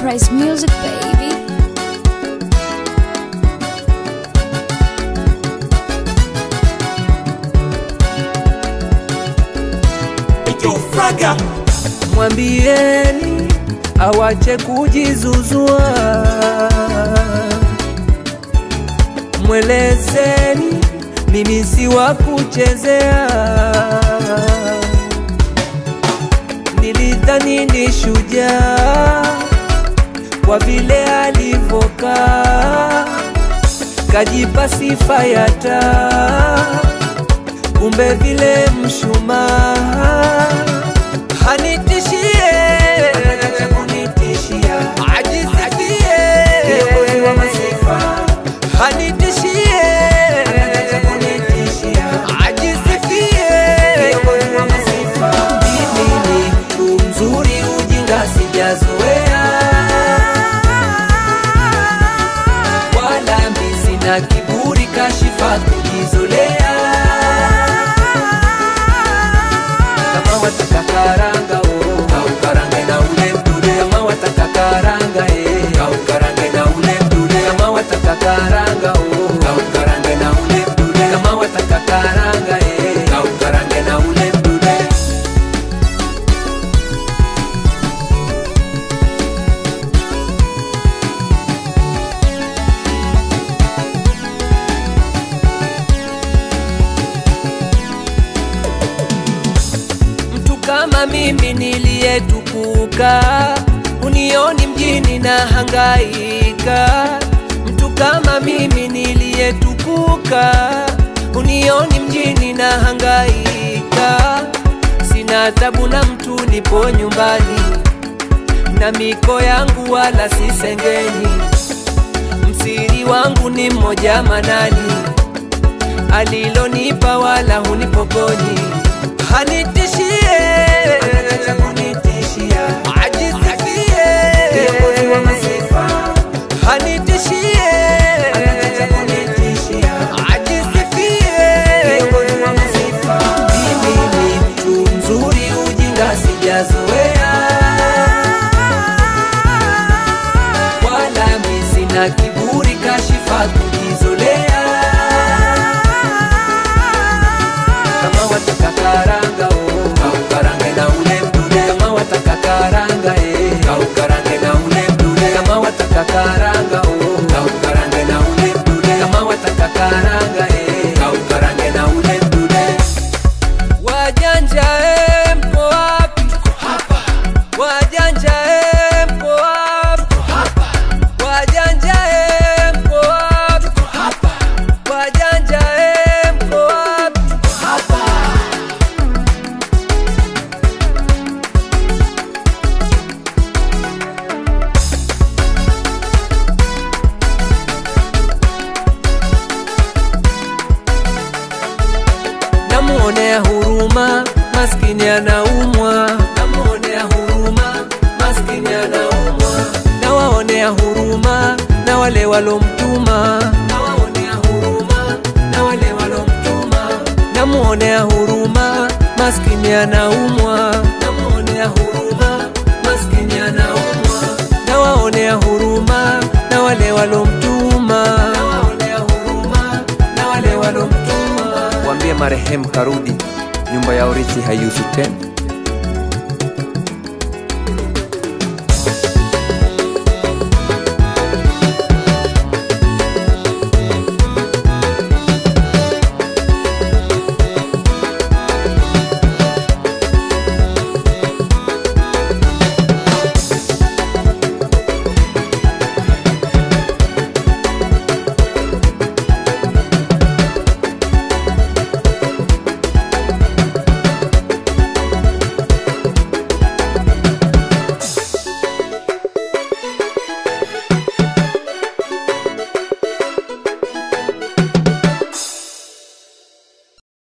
Price Music, baby. Fraga Mwambieni awache kujizuzua, mwelezeni mimi si wa kuchezea. Nilidhani ni shujaa kwa vile alivokaa, kajipa sifa ya taa, kumbe vile mshumaa hanitishie anataka kunitishia ajisikie kiongozi wa masifa hanitishie anataka kunitishia ajisikie kiongozi wa masifa mimi ni mtu mzuri ujinga sijazoea wala mi sina kiburi kashifa kujizolea kama wataka karanga oh, kaukarange na ule mdude kama wataka karanga eh, kaukarange na ule mdude kama wataka karanga oh, kaukarange na ule mdude kama wataka karanga eh, kaukarange na ule mdude mtu kama mimi niliyetukuka, unioni mjini na hangaika. Mtu kama mimi niliyetukuka, unioni mjini na hangaika. Sina tabu na mtu, nipo nyumbani na miko yangu wala sisengeni. Msiri wangu ni mmoja manani, alilonipa wala hunipokonyi hanitishie anataka kunitishia ajisikie kiongozi wa masifa hanitishie anataka kunitishia ajisifie kiongozi wa masifa mimi ni mtu mzuri ujinga sijazoea wala mi sina kiburi kashifa kujizolea kama wataka karanga oh, kaukarange na ule mdude kama wataka karanga eh, kaukarange na ule mdude kama wataka karanga oh, kaukarange na ule mdude kama wataka karanga eh, kaukarange na ule mdude wajanja eh, mko wapi wajanja eh, mko wapi wajanja eh, mko wapi wajanja eh, mko wapi namuonea huruma maskini anaumwa namuonea huruma maskini anaumwa nawaonea huruma na wale walomtuma nawaonea huruma na wale walomtuma namuonea huruma maskini anaumwa namuonea huruma maskini anaumwa nawaonea huruma na wale walomtuma nawaonea huruma na wale walomtuma Mwambie marehemu karudi, nyumba ya urithi haiuzwi tena.